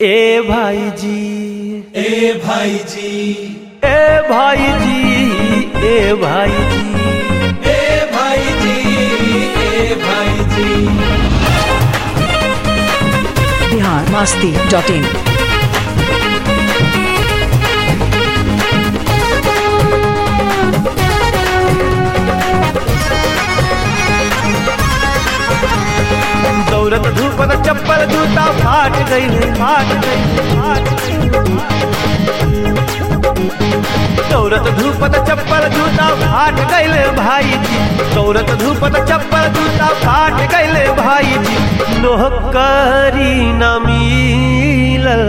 ए भाई जी ए भाई जी ए भाई जी ए भाई जी ए भाई जी ए भाई जी बिहार मास्ती डॉट इन दौरत धूपत चप्पल जूता फाट गई फाट गई फाट गई दौरत धूपत चप्पल जूता फाट गईले भाई जी दौरत धूपत चप्पल जूता फाट गईले भाई जी नौकरी न मिलल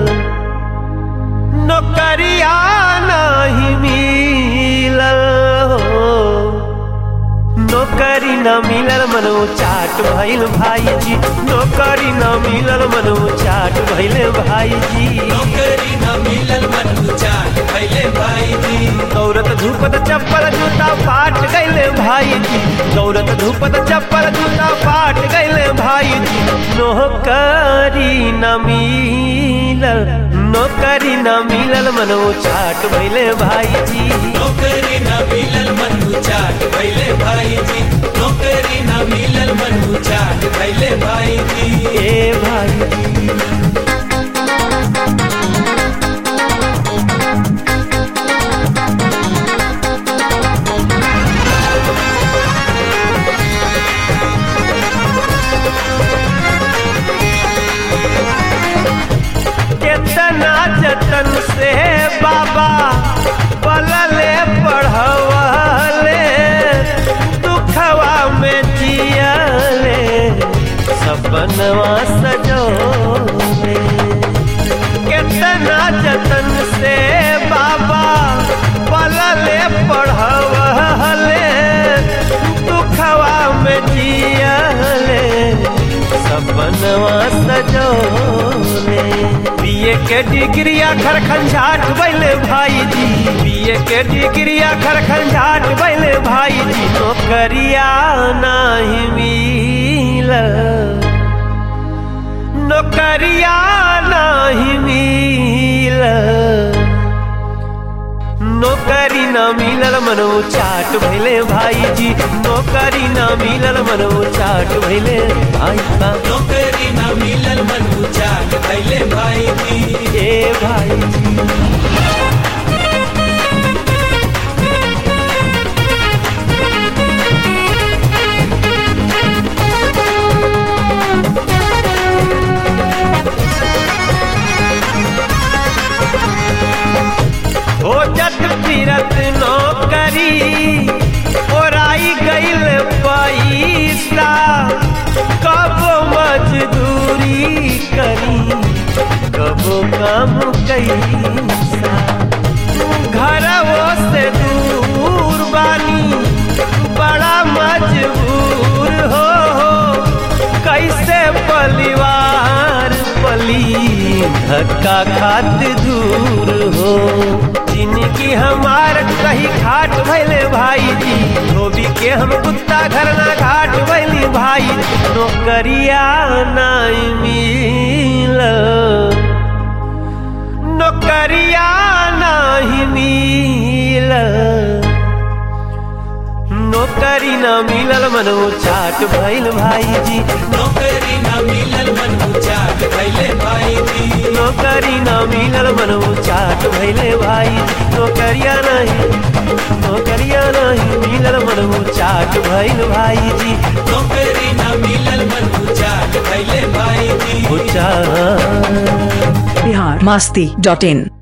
नौकरिया नहीं मिलल हो नौकरी न मिलल मनो चाट भइल भाई जी नौकरी न मिलल मनो चाट भइल भाई जी नौकरी न मिलल मन चाट भैले भाई जी दौड़त धूपत चप्पल जूता फाट गईले भाई जी दौड़त धूपत चप्पल जूता फाट गईले भाई जी नौकरी न मिलल नौकरी न मिलल मनो चाट भइले भाई जी नौकरी न मिलल मन चाट भैले भाई जी नौकरी न मिलल मन चाट भैले भाई जी ए भाई जी केतना जतन से बाबा पलले पढ़वले दुखवा में जियले सपनवा सजोले केतना जतन से बाबा पलले पढ़वले दुखवा में जियले सपनवा सजोले बीए के डिग्री आखर खंझाट बैले भाई जी बीए के डिग्री आखर खंझाट बैले भाई जी नौकरिया नहीं मिल नौकरिया नहीं मिल नौकरी न मिलल मनो चाट भैले भाई जी नौकरी न मिलल मनो चाट भैले भाई बा नौकरी न मिलल मन चाट भैले भाई जी ए भाई जी हो जट फिरत नौकरी ओराई गईल पैसा कब मजदूरी करी कब काम कैसा घरवो से दूर बानी बड़ा मजबूर हो कैसे परिवार पली धक्का खात दूर हो जिनकी हमार कहीं घाट भैले भाई जी धोबी के हम कुत्ता घर ना घाट भैली भाई नौकरिया नहीं मिल नौकरिया नहीं मिल नौकरी न मिलल मनो चाट भैल भाई जी नौकरी न मिलल मन चाट भैले भाई जी नौकरी न मिलल मनो चाट भैले भाई नौकरिया नहीं नौकरिया नहीं मिलल मनो चाट भैल भाई जी नौकरी न मिलल मन चाट भैले भाई जी चाट बिहार मास्ती डॉट इन